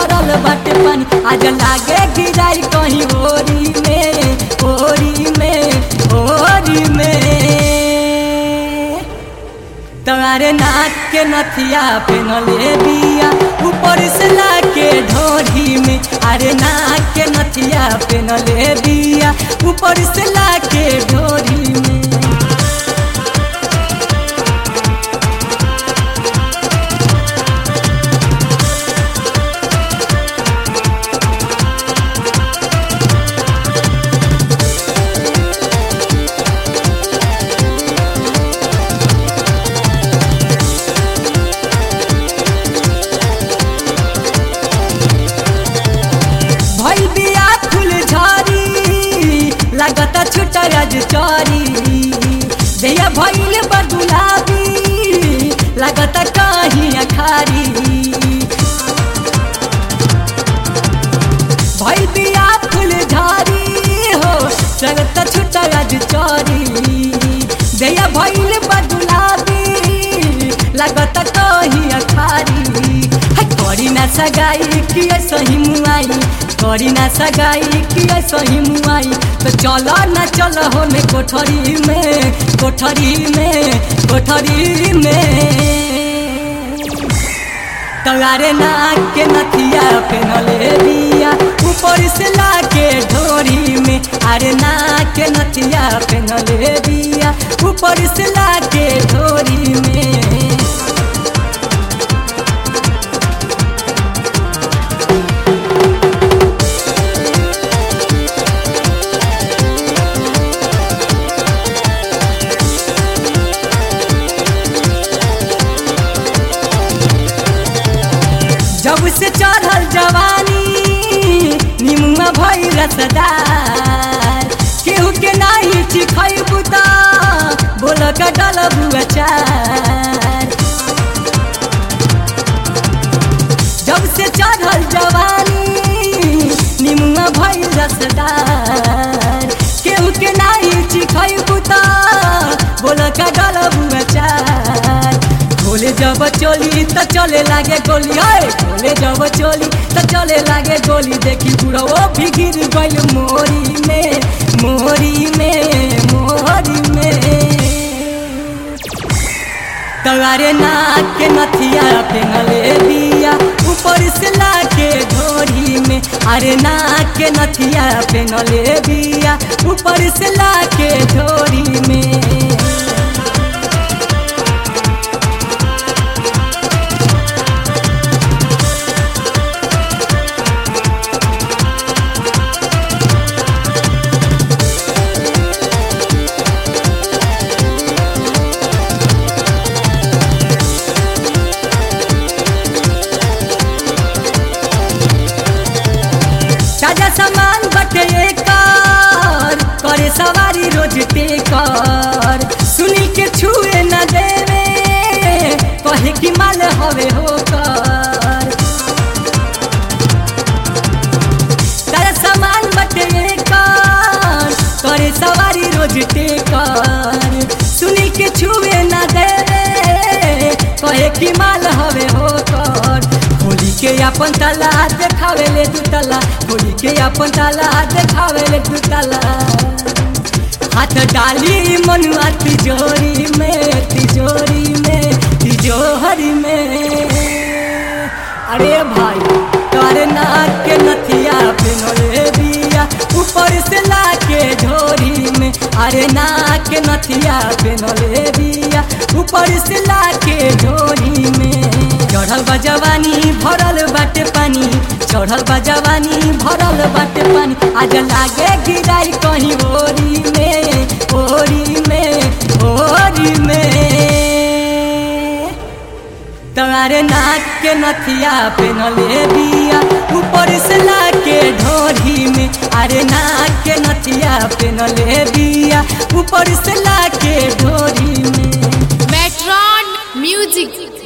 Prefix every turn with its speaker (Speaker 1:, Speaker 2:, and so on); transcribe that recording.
Speaker 1: भरल बाटे पानी आज लागे गिराई कहीं ओरी में ओरी में ओरी में तारे नाक के नथिया पेनले बिया ऊपर से लाके ढोरी में अरे नाक के नथिया पेनले बिया ऊपर से लाके ढोरी में भइल बिया फूल झरी लागता छुटा आज चरी दैया भइल बा गुलाबी लागता कहीं अखारी भइल बिया फूल झरी हो लागता छुटा आज चरी दैया भइल बा गुलाबी लागता कहीं अखारी है करी ना सगाई कि सही मुआई करी ना सगाई कि सही मुआई तो चलो ना चलो होने कोठरी में कोठरी में कोठरी में तगारे नाक के नथिया पेनले बिया ऊपर से लाके ढोरी में अरे नाक के नथिया पेनले बिया ऊपर से लाके ढोरी में जब से चढ़ल जवानी निमुआ भई रसदार केहू के नाही चिखई बुता बोल का डल बुआचार जब से चढ़ल जवानी निमुआ भई रसदार केहू के नाही चिखई बुता बोल का डल बुआचार खोले जब चोली त चले लागे गोली आए खोले जब चोली त चले लागे गोली देखी बुढ़ो भी गिर गइल मोरी में मोरी में मोरी में तगारे नाक के नथिया पेनले बिया ऊपर से लाके ढोरी में अरे नाक के नथिया पेनले बिया ऊपर से लाके ढोरी में ताजा सामान बटे कर करे सवारी रोज टेकर सुनी के छुए न देवे कहे कि माल हवे होकर ताजा सामान बटे कर करे सवारी रोज टेकर सुनी के छुए न देवे कहे कि माल हवे होकर होली के अपन ताला देखावे ले दू ताला होली के अपन ताला देखावे ले दू ताला हाथ डाली मनुआ तिजोरी में तिजोरी में तिजोरी में अरे भाई तारे नाक के नथिया पेनले बिया ऊपर से लाके ढोरी में अरे नाक के नथिया पेनले बिया ऊपर से लाके ढोरी में चढ़ल बा जवानी भरल बाटे पानी चढ़ल बा जवानी भरल बाटे पानी आज लागे गिराई कहीं ओरी में ओरी में ओरी में तारे नाक के नथिया पेनले बिया ऊपर से लाके ढोरी में अरे नाक के नथिया पेनले बिया ऊपर से लाके ढोरी में
Speaker 2: Metron Music